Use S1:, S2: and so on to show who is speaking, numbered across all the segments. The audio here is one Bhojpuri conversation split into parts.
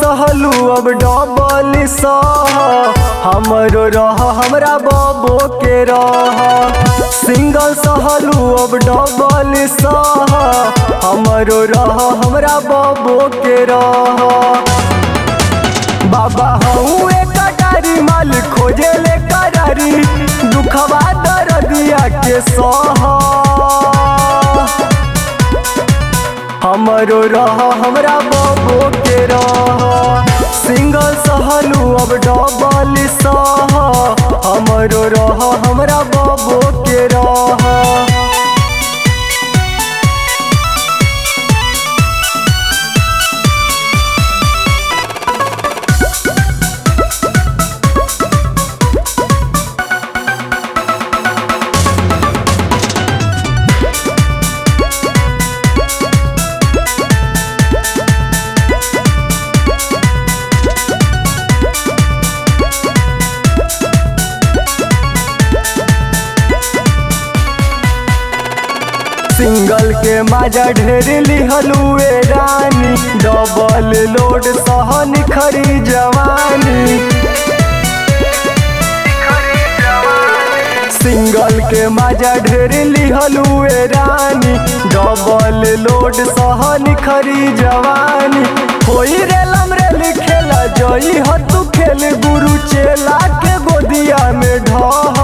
S1: सहलू अब डबल सह हमरो रह हमरा बबो के रह सिंगल सहलू अब डबल सह हमरो रह हमरा बबो के रह बाबा हूँ एक कटारी माल खोजे ले करारी दुखवा दर्दिया के सह हमरो रह हमरा बबो के रह सिंगल सहलू अब डबल सह हमरो रह हमरा बबो के रह सिंगल के माजा ढेर लिहलुए रानी डबल लोड सहन खरी जवानी सिंगल के माजा ढेर लिहलुए रानी डबल लोड सहन खरी जवानी होई रेलम रेल खेला जई ह तू खेल गुरु चेला के गोदिया में ढह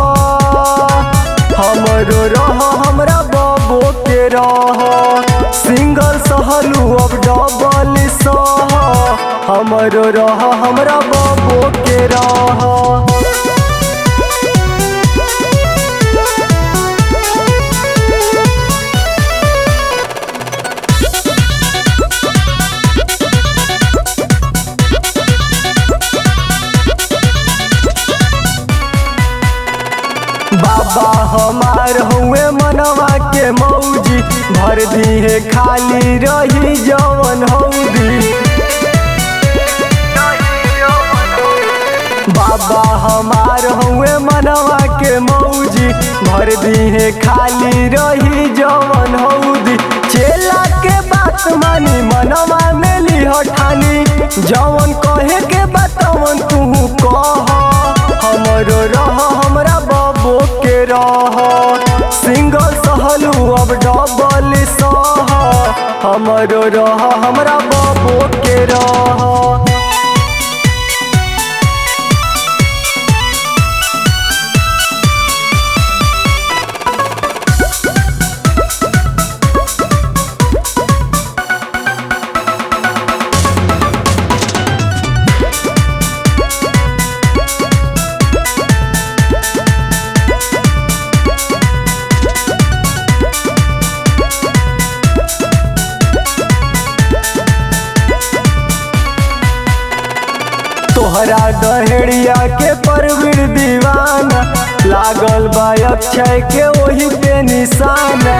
S1: हमरो रह हमरा बबो के रह सिंगल सहलू अब डबल सह हमरो रह हमरा बबो के रह बाबा हमार हुए मनवा के मौजी भर दी है खाली रही जवन हौदी बाबा हमार हुए मनवा के मौजी भर दी है खाली रही जवन हौदी चेला के बात मानी मनवा में लिह ठानी जवन कहे के बतवन तू कह हमरो रह हमरा बबो के रह सिंगल सहलू अब डबल सह हमरो रह हमरा बबो के रह तोहरा दहेड़िया के परवीर दीवाना लागल बा अक्षय के वही पे निशाना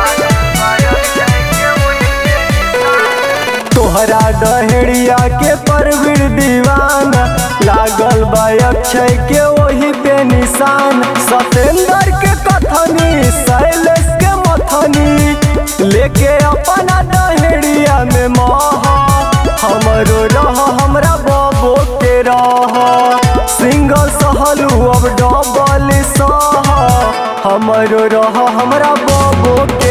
S1: तोहरा दहेड़िया के परवीर दीवाना लागल बा अक्षय के वही पे निशान सतेंद्र के कथनी शैलेश के मथनी लेके अपना दहेड़िया में महा हमरो रह हमरा बबो के रह सिंगल सहलू अब डबल सह हमरो रह हमरा बबो के